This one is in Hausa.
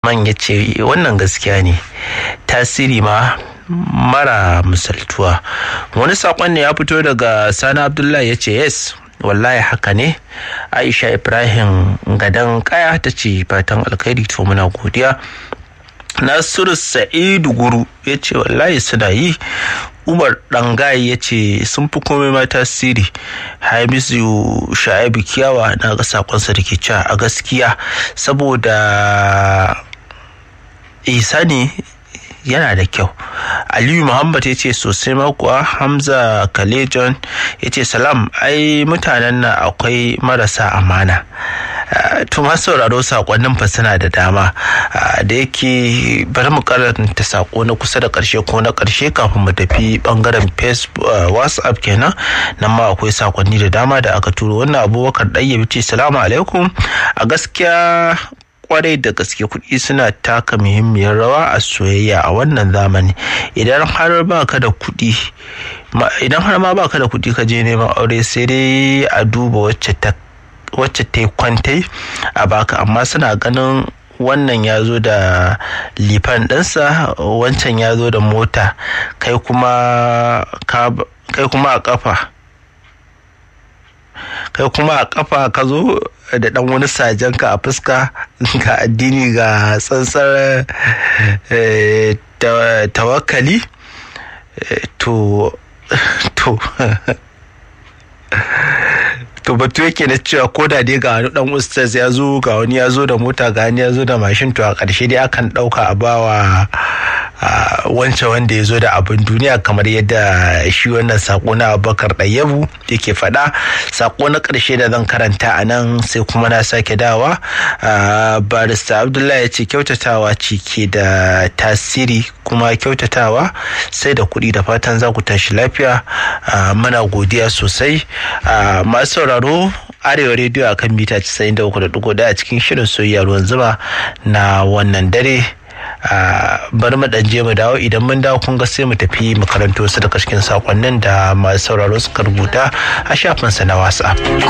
man ya ce wannan gaskiya ne tasiri ma mara misaltuwa wani saƙon ne ya fito daga sani abdullahi ya ce yes wallahi haka ne aisha ibrahim gadan kaya ta ce fatan alkhairi to muna godiya nasiru sa'idu guru ya ce wallahi suna yi umar dangaye ya ce sun fi komai ma tasiri hamisu sha'ibu kiyawa na ga sakonsa da ke cewa a gaskiya saboda isa ne yana da kyau aliyu muhammad ya ce sosai makuwa hamza kalejon ya ce salam ai mutanen nan akwai marasa amana to masu sauraro sakonnin fa suna da dama da yake bari mu karanta sako na kusa da karshe ko na karshe kafin mu tafi bangaren facebook whatsapp kenan nan ma akwai sakonni da dama da aka turo wannan abubakar ɗayyabi ce salamu alaikum a gaskiya kwarai da gaske kuɗi suna taka muhimmiyar rawa a soyayya a wannan zamani idan har ba ka da kuɗi idan har ma ba ka da kuɗi ka je neman aure sai dai a duba wacce ta wacce ta kwantai a baka amma suna ganin wannan ya zo da lifan ɗinsa wancan ya zo da mota kai kuma a kafa kai kuma a kafa ka zo da dan wani sajenka a fuska ga addini ga tsantsar tawakkali to to to batu yake na cewa ko da dai ga wani dan ustaz ya zo ga wani ya zo da mota ga wani ya zo da mashin to a ƙarshe dai akan ɗauka a bawa wancan wanda ya zo da abin duniya kamar yadda shi wannan sako na abubakar ɗayyabu yake faɗa sako na ƙarshe da zan karanta a nan sai kuma na sake dawa barista abdullahi ya ce kyautatawa ce ke da tasiri kuma kyautatawa sai da kuɗi da fatan za ku tashi lafiya muna godiya sosai masu sauraro arewa rediyo a kan mita 93.1 a cikin shirin soyayya ruwan zuma na wannan dare bari mu dan je mu dawo idan mun dawo kun ga sai mu tafi makarantu su daga cikin sakonnin da masu sauraro suka rubuta a shafinsa na whatsapp